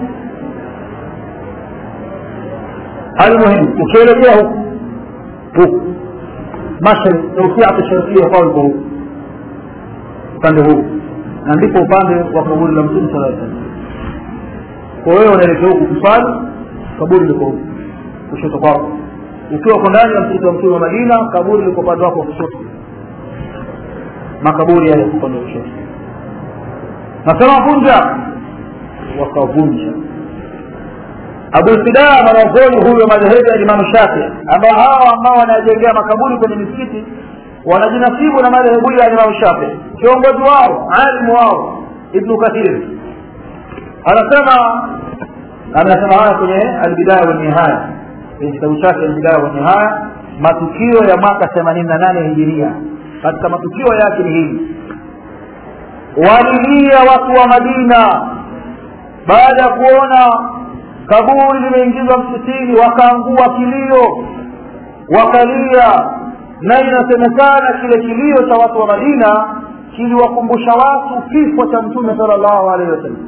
المهم ukielekea huku huku mashariki tausiatu sharkia kwa uko huku upande huu na ndipo upande wa kaburi la mtume sala salam kwa wewe unaelekea huku kusali kaburi liko huku kushoto kwako ukiwa uko ndani ya msikiti wa mtume wa madina kaburi liko upande wako wa kushoto makaburi yale upande wa kushoto nasema vunja wakavunja abulfidaa mwanazuoni huyo madhehebu ya imamu shafii ambao hawa ambao wanajengea makaburi kwenye misikiti wanajinasibu na madhehebu ya imamu shafii kiongozi wao alimu wao ibnu kathir anasema anasema haya kwenye albidaya walnihaya kwenye kitabu chake albidaya walnihaya matukio ya mwaka themanini na nane hijiria katika matukio yake ni hili walilia watu wa madina baada ya kuona kaburi limeingizwa msikitini wakaangua kilio wakalia na inasemekana kile kilio cha watu wa madina kiliwakumbusha watu kifo cha mtume sala llahu alehi wasallam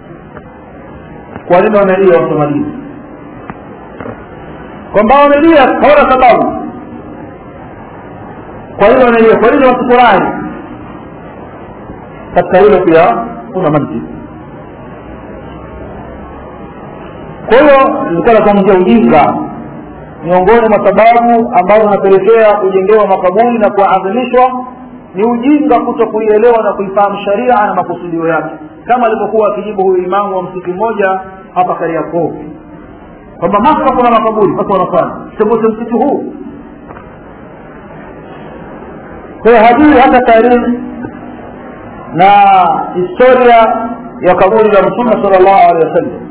kwa nini wamelia watu wa madina kwamba wamelia hawana sababu kwa nini wamelia kwa nini wasifurahi katika hilo pia kuna mantiki kwa hiyo ilikuwa nazungumzia ujinga miongoni mwa sababu ambazo zinapelekea kujengewa makaburi na kuadhimishwa ni ujinga kuto kuielewa na kuifahamu sharia na makusudio yake kama alivyokuwa akijibu huyu imamu wa msikiti mmoja hapa kariakoo kwamba maka kuna makaburi watu wanafanya sembuse msikiti huu kwa hiyo hajui hata taarihi na historia ya kaburi la mtume sala llahu alehi wasallam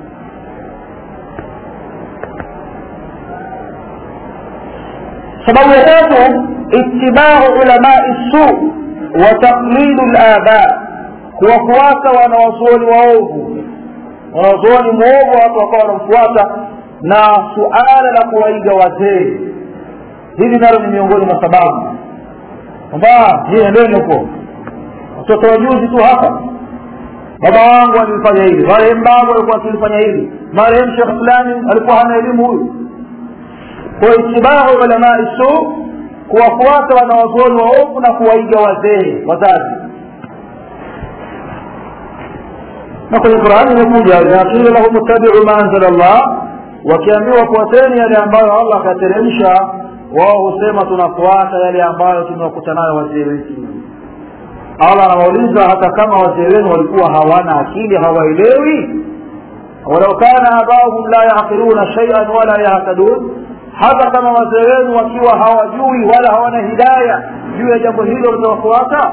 sababu ya tatu itibau ulamai su wa taqlidu laba kuwafuata wanawazuoni waovu wanawazuoni mwovu watu wakawa wanamfuata na suala la kuwaiga wazee hili nalo ni miongoni mwa sababu kwamba je endeni huko watoto wajuzi tu hapa baba wangu alifanya hili marehemu babu alikuwa akilifanya hili marehemu shekh fulani alikuwa hana elimu huyu kwa itibau ulamai su kuwafuata wanawazuoni waovu na kuwaiga wazee wazazi na kwenye qurani imekuja idha qila lahum ittabiu ma anzala llah wakiambiwa fuateni yale ambayo allah akateremsha wao husema tunafuata yale ambayo tumewakuta nayo wazee wetu allah anawauliza hata kama wazee wenu walikuwa hawana akili hawaelewi walau kana abauhum la yaqiluna shaian wala yahtadun hata kama wazee wenu wakiwa hawajui wala hawana hidaya juu ya jambo hilo litawafuata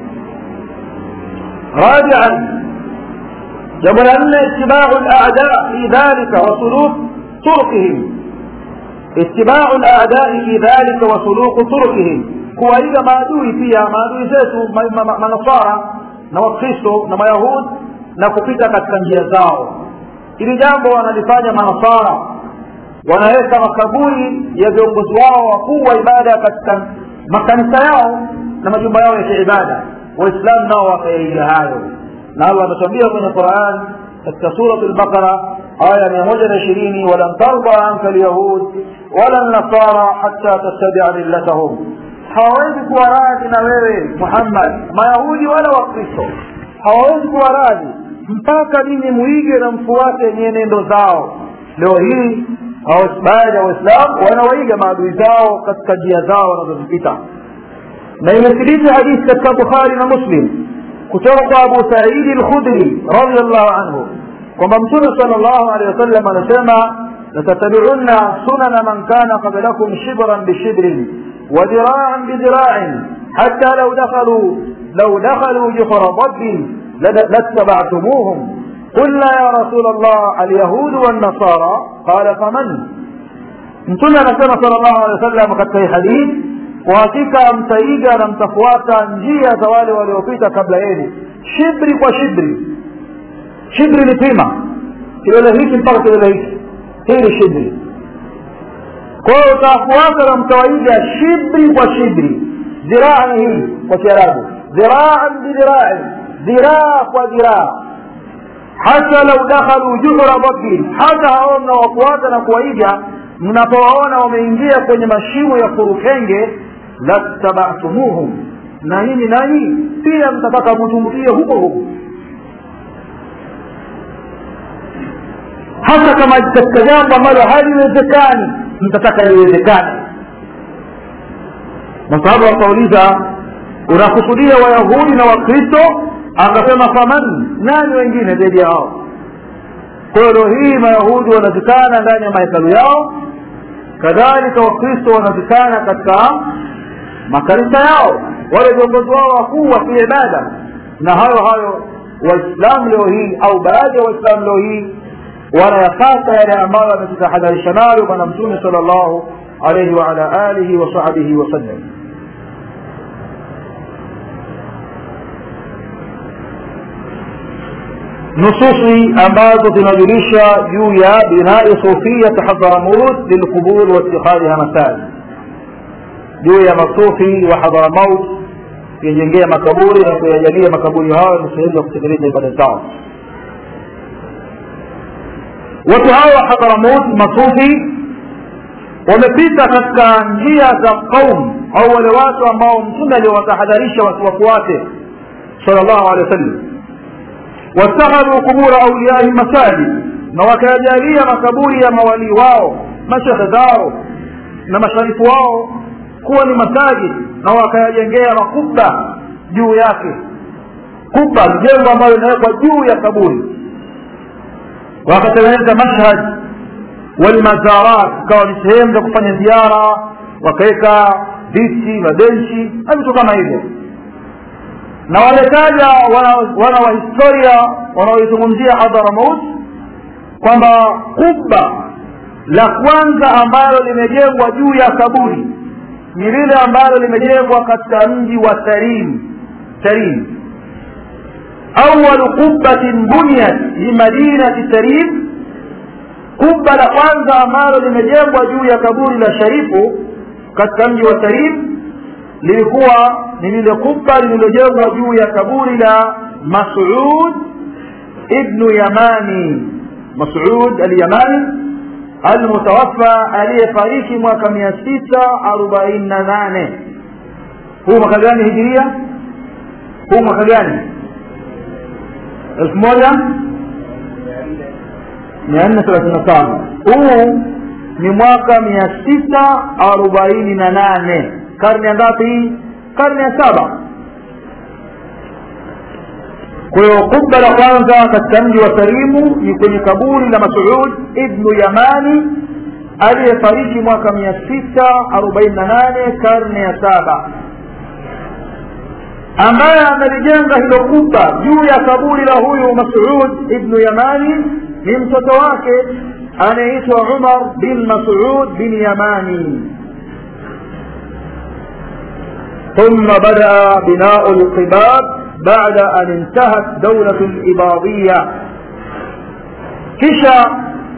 rabian jambo la nne itibau lada fi dhalika wa suluk turkihim itibau ladai fi dhalika wa suluku turkihim kuwaiga maadui pia maadui zetu manasara na wakristo na mayahud na kupita katika njia zao hili jambo wanalifanya manasara wanaweka makaburi ya viongozi wao wakuu wa ibada katika makanisa yao na majumba yao ya kiibada waislamu nao wakayaiga hayo na allah ametuambia kwenye quran katika surat lbaqara aya mia moja na ishirini walan tarda anka lyahud wala nasara hata tattabia millatahum hawawezi kuwa radhi na wewe muhammad mayahudi wala wakristo hawawezi kuwa radhi mpaka mimi muige na mfuate nyenendo zao leo hii baadhi ya waislamu wanawaiga maadui zao katika njia zao wanazozipita na imethibiti hadithi katika bukhari na muslim kutoka kwa abu saidi lkhudri radiallahu anhu kwamba mtume sal llahu alehi wasallam anasema latatabiunna sunana man kana qablakum shibran bishibrin وذراعا بذراع حتى لو دخلوا لو دخلوا جحر ضب لاتبعتموهم قلنا يا رسول الله اليهود والنصارى قال فمن mtume anasema sala llahu alehi wa sallam katika hii hadithi kwa hakika mtaiga na mtafuata njia za wale waliopita kabla yenu shibri kwa shibri shibri ni pima kilele hiki mpaka kilele hiki hii ni shibri kwa hiyo utafuata na mtawaiga shibri kwa shibri dhiraa ni hii kwa kiarabu dhiraan bidhirai dhiraa kwa dhiraa hata lau dakhalu juhra bakin hata hao mnawafuata na kuwaiga mnapowaona wameingia kwenye mashimo ya kurukenge lattabatumuhum na nyinyi nanyi pia mtataka mtumbukie huko huko hata kama katika jambo ambalo haliwezekani mtataka liwezekane masahaba wakauliza unakusudia wayahudi na wakristo akasema faman nani wengine zaidi ya hao kwa hiyo leo hii mayahudi wanazikana ndani ya mahekalu yao kadhalika wakristo wanazikana katika makanisa yao wale viongozi wao wakuu wa kiibada na hayo hayo waislamu leo hii au baadhi ya waislamu leo hii wanayafata yale ambayo ametutahadharisha nayo bwana mtume sala llahu alaihi waala alihi wasahbihi wasallam nususi ambazo zinajulisha juu ya binai sufiyat hadharamut lilqubur waitikhadhiha masajid juu ya masufi wa hadharamaut kuyajengea makaburi na kuyajalia makaburi hayo ni sehemu ya kutekeleza ibada zao watu hawa hadharamut masufi wamepita katika njia za qaum au wale watu ambao mtume aliowatahadharisha watu wafuate sal llahu alehi wa sallam wattakhadhu qubura auliyai masajid na wakayajalia makaburi ya mawalii wao mashekhe zao na masharifu wao kuwa ni masajid na wakayajengea makuba juu yake kuba ni jengo ambalo linawekwa juu ya kaburi wakatengeneza mashhad walmazarat ikawa ni sehemu za kufanya ziara wakaweka viti mabenchi na vitu kama hivyo na waletaja wana, wana wa historia wanaoizungumzia hadharamaut kwamba kubba la kwanza ambalo limejengwa juu ya kaburi ni lile ambalo limejengwa katika mji wa tarim tarim awalu qubatin bunyat limadinati tarim kubba la kwanza ambalo limejengwa juu ya kaburi la sharifu katika mji wa tarim lilikuwa ni lile kubba lililojengwa juu ya kaburi la masud ibnu yamani masud alyamani almutawaffa aliyefariki mwaka mia sita arobaini na nane huu mwaka gani hijiria huu mwaka gani elfu moja mia nne thelathini na tano huu ni mwaka mia sita arobaini na nane karne ya ngapi hii karne ya saba kwa hiyo kubba la kwanza katika mji wa salimu ni kwenye kaburi la masud ibnu yamani aliyefariki mwaka mia sita arobaini na nane karne ya saba ambaye amelijenga hilo kubwa juu ya kaburi la huyu masud ibnu yamani ni mtoto wake anayeitwa umar bin masud bin yamani ثم بدأ بناء القباب بعد أن انتهت دولة الإباضية kisha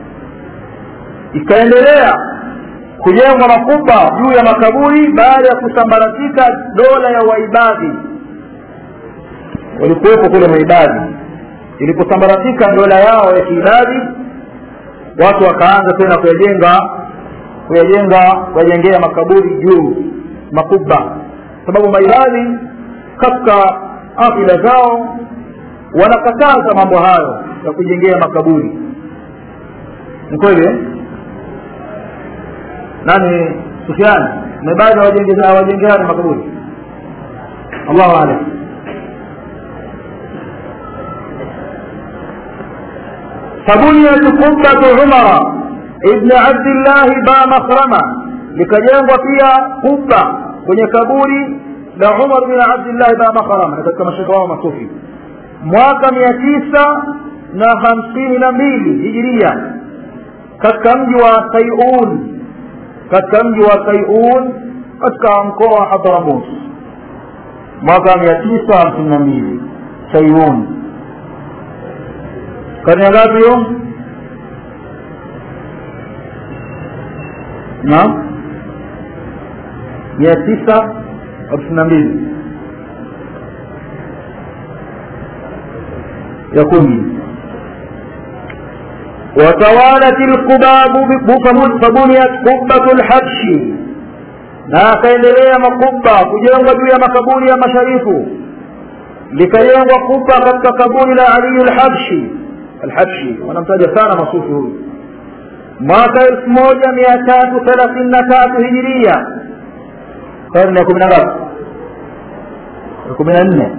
ikaendelea kujengwa makubwa juu ya makaburi baada ya kusambaratika dola ya waibadhi walikuwepo kule maibadhi iliposambaratika dola yao ya kiibadhi watu wakaanza tena kuyajenga kuyajenga kuyajengea makaburi juu makubwa sababu maibadhi katika afila zao wanakataza mambo hayo ya kujengea makaburi ni kweli nani sufiani maibadhi hawajengeani makaburi allahu alam فبنيت قبة عمر ابن عبد الله با مخرمة likajengwa pia kubba kwenye kaburi la umar bin abdillahi ba makharama katika mashaka wao masufi mwaka mia tisa na hamsini na mbili hijiria katika mji wa saiun katika mji wa saiun katika mkoa wa hadharamus mwaka mia tisa hamsini na mbili saiun karne ya ngapi hiyo na mia tisa hamsini na mbili ya kumi وتوالت القباب فبنيت قبة الحبش na akaendelea makubwa kujengwa juu ya makaburi ya masharifu likajengwa kubwa katika kaburi la aliyu lhabshi alhabshi wanamtaja sana masufi huyu mwaka elfu moja mia tatu thelathini na tatu hijiria karne ya kumi na ngapi ya kumi na nne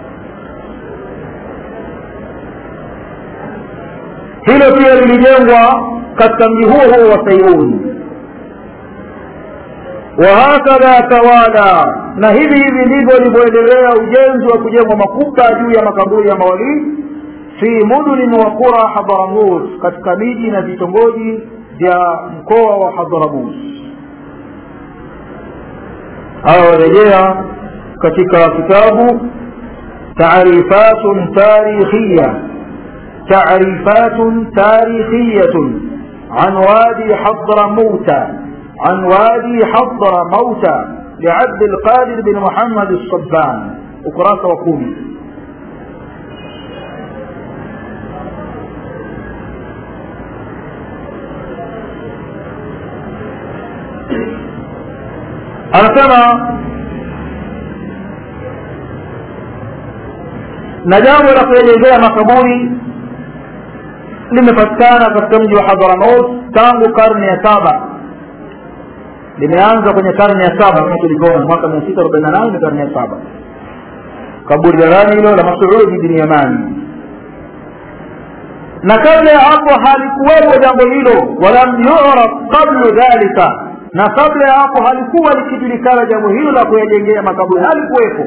hilo pia lilijengwa katika mji huo huo wa sayuni wahakadha tawala na hivi hivi ndivyo ulivyoendelea ujenzi wa kujengwa makuba juu ya makaburi ya mawalii fi mudunin wa qura hadharamut katika miji na vitongoji vya mkoa wa hadharamut hawa warejea katika kitabu taarifatun tarikhiya تعريفات تاريخية عن وادي حضر موتى عن وادي حضر موتى لعبد القادر بن محمد الصبان ukurasa wa kumi anasema na jambo la kuyajengea makaburi limepatikana katika mji wa hadhramaut tangu karne ya saba limeanza kwenye karne ya saba kama tulivyoona mwaka mia sita arobaini na nane ni karne ya saba kaburi la nani hilo la masudi bin yamani na kabla ya hapo halikuwepo jambo hilo walam yuraf qablu dhalika na kabla ya hapo halikuwa likijulikana jambo hilo la kuyajengea makaburi halikuwepo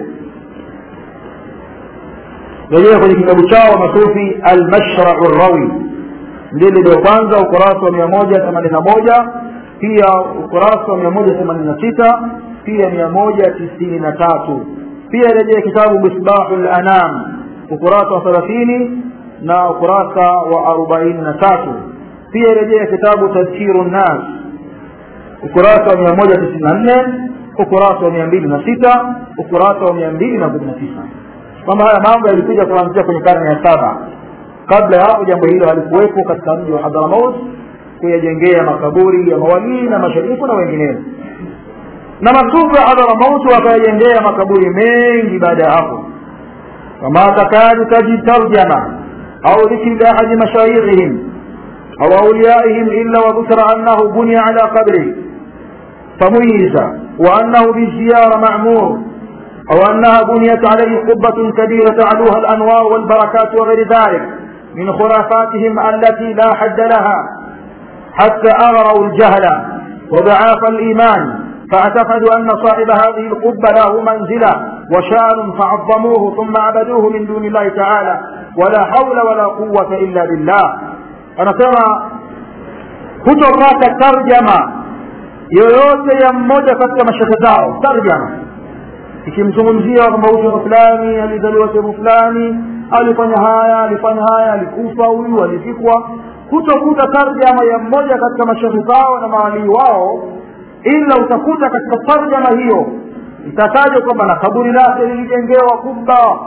rejea kwenye kitabu chao masufi almashrau rawi ndilo ndio kwanza ukurasa wa mia moja themanini na moja pia ukurasa wa mia moja themanini na sita pia mia moja tisini na tatu pia rejea kitabu misbahu lanam ukurasa wa thelathini na ukurasa wa arobaini na tatu pia rejea kitabu tadhkiru nnas ukurasa wa mia moja tisini na nne ukurasa wa mia mbili na sita ukurasa wa mia mbili na kumi na tisa kwamba haya mambo yalikuja kuanzia kwenye karne ya saba kabla ya hapo jambo hilo halikuwepo katika mji wa hadhramaut kuyajengea makaburi ya mawalii na masharifu na wengineo na masufu ya hadhramaut wakayajengea makaburi mengi baada ya hapo kama takadu tajid tarjama au dhikri lahadi mashayikhihim au auliyaihim illa wadhukira annahu bunia ala qabri famuyiza وأنه بالزيارة معمور أو أنها بنيت عليه قبة كبيرة تعلوها الأنوار والبركات وغير ذلك من خرافاتهم التي لا حد لها حتى أغروا الجهل وضعاف الإيمان فاعتقدوا أن صاحب هذه القبة له منزلة وشان فعظموه ثم عبدوه من دون الله تعالى ولا حول ولا قوة إلا بالله أنا كما kutopata tarjama yoyote ya mmoja katika mashehe zao tarjama ikimzungumzia kwamba huyu fulani alizaliwa sehemu fulani alifanya haya alifanya haya alikufa huyu alifikwa kutokuta tarjama ya mmoja katika mashehe zao na mawalii wao ila utakuta katika tarjama hiyo itatajwa kwamba na kaburi lake lilijengewa kubwa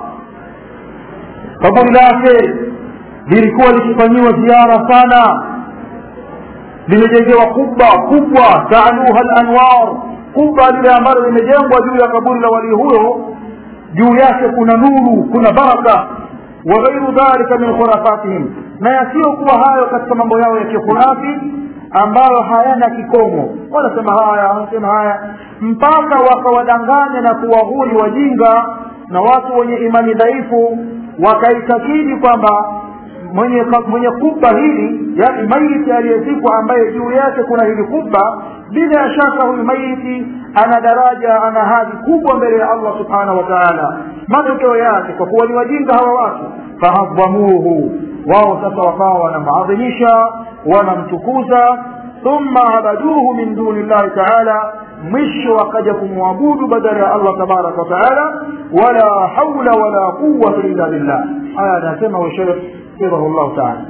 kaburi lake lilikuwa likifanyiwa ziara sana limejengewa kubwa kubwa taaluha lanwar kubwa lile ambalo limejengwa juu ya kaburi la walii huyo juu yake kuna nuru kuna baraka wa ghairu dhalika min khurafatihim na yasiyokuwa hayo katika mambo yao ya kikhurafi ambayo hayana kikomo wanasema haya wanasema haya mpaka wakawadanganya na kuwahuri wajinga na watu wenye imani dhaifu wakaitakidi kwamba mwenye mwenye kubba hili yani maiti aliyezikwa ambaye juu yake kuna hili kubba bila shaka huyu maiti ana daraja ana hadhi kubwa mbele ya allah subhanahu wa taala matokeo yake kwa kuwa ni wajinga hawa watu fahadhamuhu wao sasa wakawa wanamaadhimisha wanamtukuza thumma abaduhu min duni llahi taala mwisho wakaja kumwabudu badala ya allah tabaraka wataala wala haula wala quwata illa billah haya anasema washekh hafidhahu llahu taala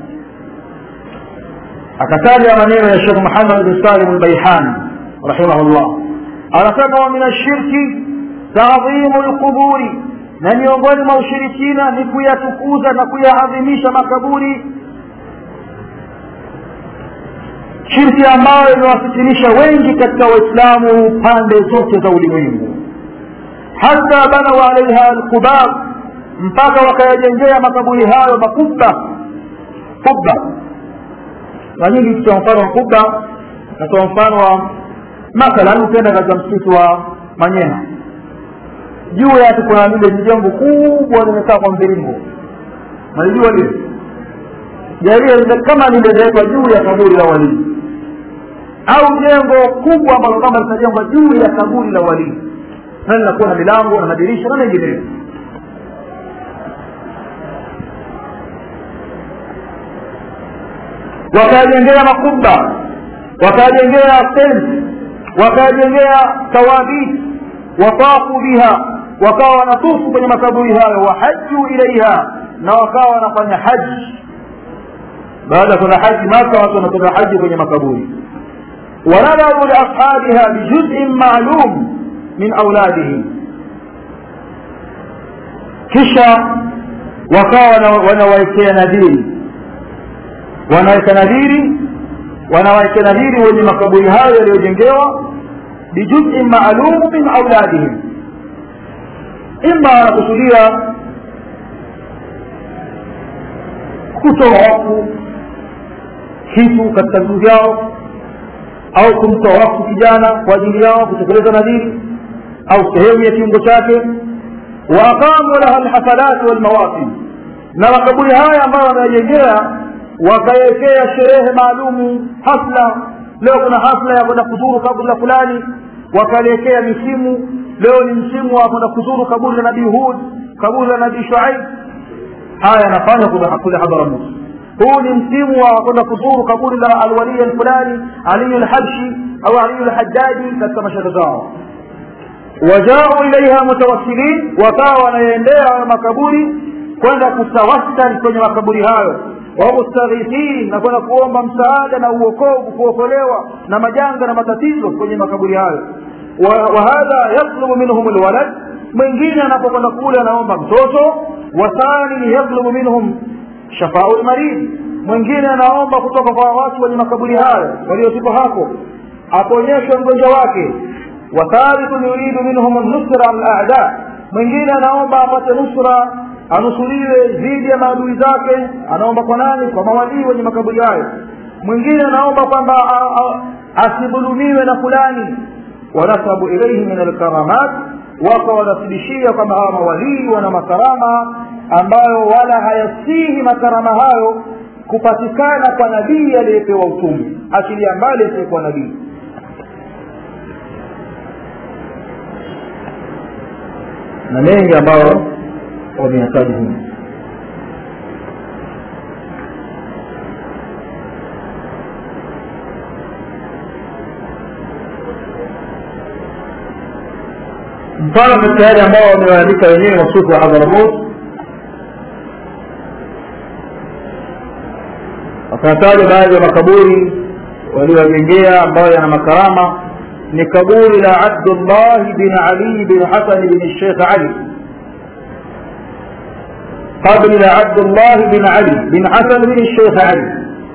akataja maneno ya shekh muhammad bin salim albaihani rahimahullah anasema wa min ashirki taadhimu lquburi na miongoni mwa ushirikina ni kuyatukuza na kuyaadhimisha makaburi shirki ambayo imewafitinisha wengi katika waislamu pande zote za ulimwengu hata banau alaiha alqubab mpaka wakayajengea makaburi hayo makubwa kubwa na nyingi tutoa mfano wa kubwa natoa mfano wa mathalan ukienda katika msikiti wa manyeha juu yake kuna lile jengo kubwa limekaa kwa mviringo nalijua lile jalia kama limewekwa juu ya kaburi la walii au jengo kubwa ambalo kama litajengwa juu ya kaburi la walii na linakuwa na milango na madirisha na mengineyo wakajengea makubwa wakajengea fensi wakajengea tawaditi watafu biha wakawa wanatufu kwenye makaburi hayo wahaju ilaiha na wakawa wanafanya haji baada ya kwenda haji maka watu wanakwenda haji kwenye makaburi wanadharu liashabiha bijuzin maalum min auladihim kisha wakawa wanawawekea nadhiri wanaweka nadhiri wanawawekea nadhiri wenye makaburi hayo yaliyojengewa bijuzin maalum min auladihim ima wanakusudia kutoa wakfu kitu katika vitu vyao au kumtoa wakfu kijana kwa ajili yao kutekeleza nadhiri au sehemu ya kiungo chake waaqamu laha lhafalat walmawasim na makaburi haya ambayo wanayejengea wakawekea sherehe maalumu hafla leo kuna hafla ya kwenda kuzuru kaburi la fulani wakaliwekea misimu leo ni msimu wa kwenda kuzuru kaburi la nabii hud kaburi la nabii shuaib haya yanafanywa kule hadharamout huu ni msimu wa kwenda kuzuru kaburi la alwaliya alfulani aliyu lhabshi au aliyu lhajaji katika mashehe zao wajau ilaiha mutawassilin wakawa wanaendea hayo makaburi kwenda kutawassal kwenye makaburi hayo wamustaghithin na kwenda kuomba msaada na uokovu kuokolewa na majanga na matatizo kwenye makaburi hayo wahadha yatlubu minhum lwalad mwingine anapokwenda kule anaomba mtoto wathani yatlubu minhum shafau lmarid mwingine anaomba kutoka kwa watu wenye makaburi hayo waliotupo hapo aponyeshwe mgonjwa wake wathalithu yuridu minhum nusra alada mwingine anaomba apate nusra anusuriwe dhidi ya maadui zake anaomba kwa nani kwa mawalii wenye makaburi hayo mwingine anaomba kwamba asidhulumiwe na fulani wanasabu ilaihi min alkaramat wako wanasibishia kwamba hawa mawalii wana makarama ambayo wala hayasihi makarama hayo kupatikana kwa nabii aliyepewa utume achilia mbali asiyekuwa nabii na mengi ambayo wameyataja humu mfano katika yale ambao wamewaandika wenyewe wasufu wa hadharamut wakataja baadhi ya makaburi waliowajengea ambayo yana makarama ni kaburi la abdullah bin ali bin hasan bin sheikh ali قبر عبد الله بن علي بن حسن بن الشيخ علي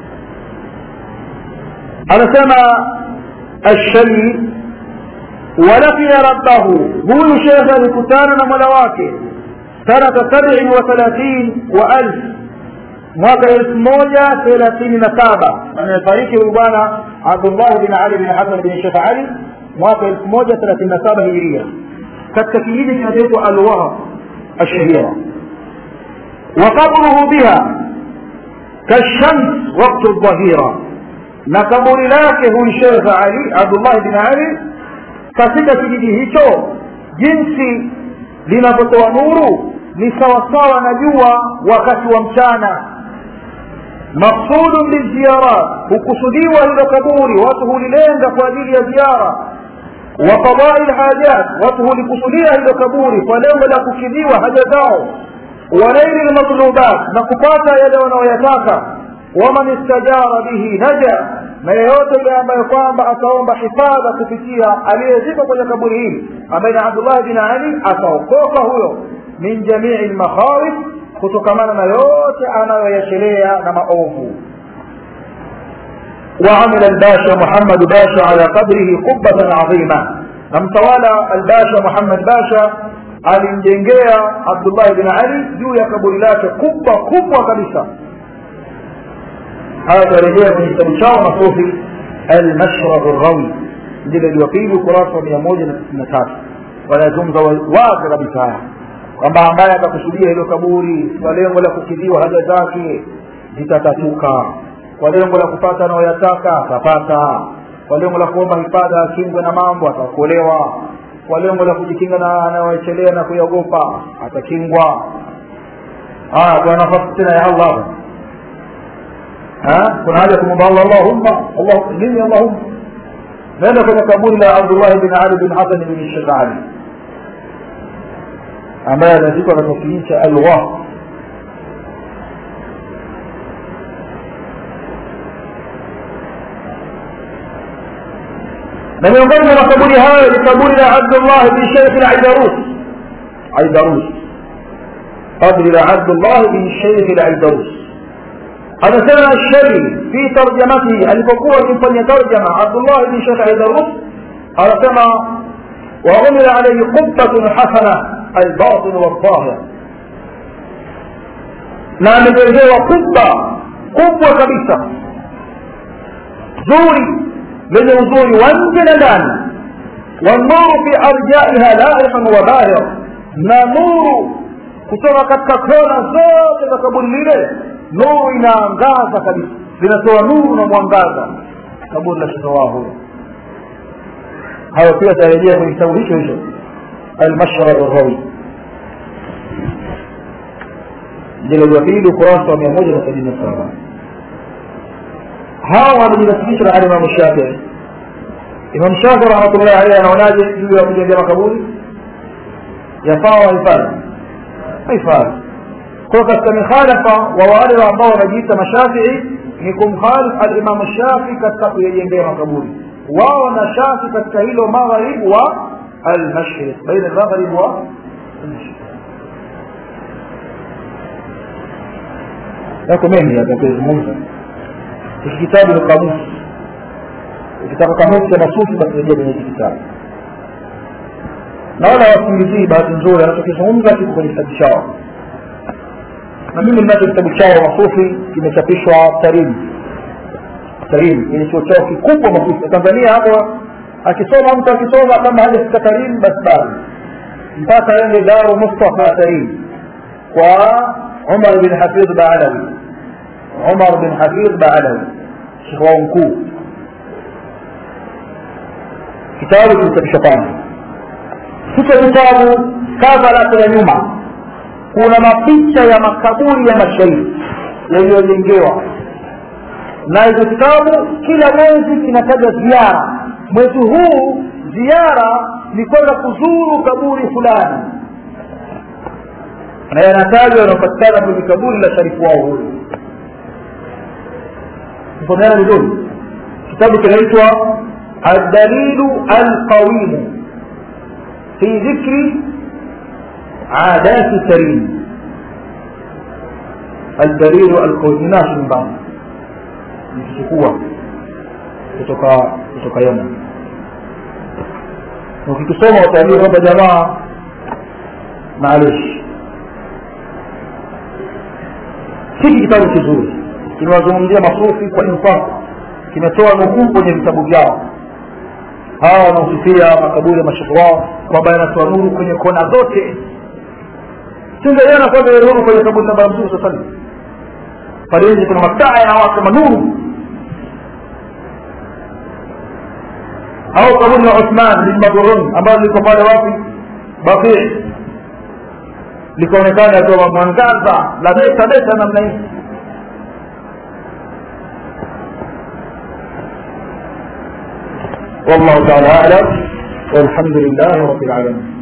أنا سمع الشلي ولقي ربه هو شيخ الكتان ملواك سنة سبع وثلاثين وألف mwaka elfu moja thelathini na saba amefariki huyu bwana abdullah bin ali bin hasan bin shekh ali mwaka elfu moja thelathini na saba hijiria katika kijiji kinachoitwa alwahab ashahira وقبره بها كالشمس وقت الظهيرة نكبر لك هو الشيخ علي عبد الله بن علي katika kijiji hicho jinsi linavyotoa nuru ni sawasawa na jua wakati wa mchana maksudun biziyarat hukusudiwa hilo kaburi watu hulilenga kwa ajili ya ziara wa qadai lhajat watu hulikusudia hilo kaburi kwa lengo la kukidhiwa haja zao wanaili lmatlubat na kupata yale wanaoyataka waman istajara bihi naja na yeyote yule ambaye kwamba ataomba hifadha kupitia aliyezikwa kwenye kaburi hili ambaye ni abdullah bin ali ataokoka huyo min jamii lmakhawif kutokamana na yote anayoyachelea na maovu وعمل الباشا محمد باشا على قبره قبة عظيمة نمتوالى الباشا محمد باشا alimjengea abdullah bin ali juu ya kaburi lake kubwa kubwa kabisa haya tarejea kwenye kitabu chao masufi almashrab rawi ndilo liwapili ukurasa wa mia moja na tisini na tatu wanazungumza wazi kabisa haya kwamba ambaye atakusudia hilo kaburi kwa lengo la kukidhiwa haja zake zitatatuka kwa lengo la kupata anayoyataka atapata kwa lengo la kuomba hifadha akingwe na mambo ataokolewa kwa lengo la kujikinga na anayoechelea na kuyaogopa atakingwa haya kuna nafasi tena ya allah kuna haja kumwomba allah allahumma allah nini allahumma naenda kwenye kaburi la abdullahi bin ali bin hasan bin shekh ali ambaye anazikwa katika kijiji cha alwa na miongoni mwa makaburi hayo ni kaburi la abdullah bin sheikh al-aidarus aidarus kaburi la abdullah bin sheikh al-aidarus anasema shari fi tarjamatihi alipokuwa akimfanyia tarjama abdullah bin sheikh aidarus anasema وعمل عليه قبة حسنة الباطن والظاهر na amejengewa kubwa kubwa kabisa zuri lenye uzuri wa nje na ndani wanuru fi arjaiha laihan wa bahir na nuru kutoka katika kona zote za kaburi lile nuru inaangaza kabisa linatoa nuru na mwangaza kaburi la shitoa huyo hayo pia tarejea kwenye kitabu hicho hicho almashra rawi mjeledi wa pili ukurasa wa mia moja na sabini na saba hawa wamejinasibisha na alimamu shafii imam shafii rahmatullahi alaihi anaonaje juu ya kujengea makaburi yafaa wahifadhi haifadhi kwa katika mikhalafa wa wale ambao wanajiita mashafii ni kumkhalif alimamu shafii katika kuyajengea makaburi wao na shafi katika hilo magharibu wa almashriq baina almaghrib wa almashriq yako mengi yatakayozungumza hiki kitabu ni kamusi ukitaka kamusi ya masufi basi rejea kwenye hiki kitabu naona wasingizii bahati nzuri anachokizungumza kiko kwenye kitabu chao na mimi ninacho kitabu chao masufi kimechapishwa tarimu tarimu kwenye chuo chao kikubwa masufi tanzania hapo akisoma mtu akisoma kama hajafika tarimu basi bado mpaka ende daru mustafa tarimu kwa umar bin hafidh baalawi umar bin hafidh baalawi shekh wao mkuu kitabu kilichapishwa kwanza hicho kitabu kava lake la nyuma kuna mapicha ya makaburi ya mashairi yaliyojengewa na hicho kitabu kila mwezi kinataja ziara mwezi huu ziara ni kwenda kuzuru kaburi fulani na yanatajwa yanapatikana kwenye kaburi la sharifu wao huyu msomeana vizuri kitabu kinaitwa aldalilu alqawimu fi dhikri adati karim aldalilu alqawimu nashi nyumbani nikichukua kutoka kutoka yemen ukikisoma utaambiwa kwamba jamaa maalishi hiki kitabu kizuri kimewazungumzia masufi kwa insafu kimetoa nukuu kwenye vitabu vyao hawa wanaosifia makaburi ya mashehe wao kwamba yanatoa nuru kwenye kona zote singeiona kwanza ile nuru kwenye kaburi la mtume saa salam pale nje kuna mataa yanawaka manuru au kaburi la uthman bin madhurun ambalo liko pale wapi baqii likaonekana akiwa mwangaza la beta beta namna hii والله تعالى اعلم والحمد لله رب العالمين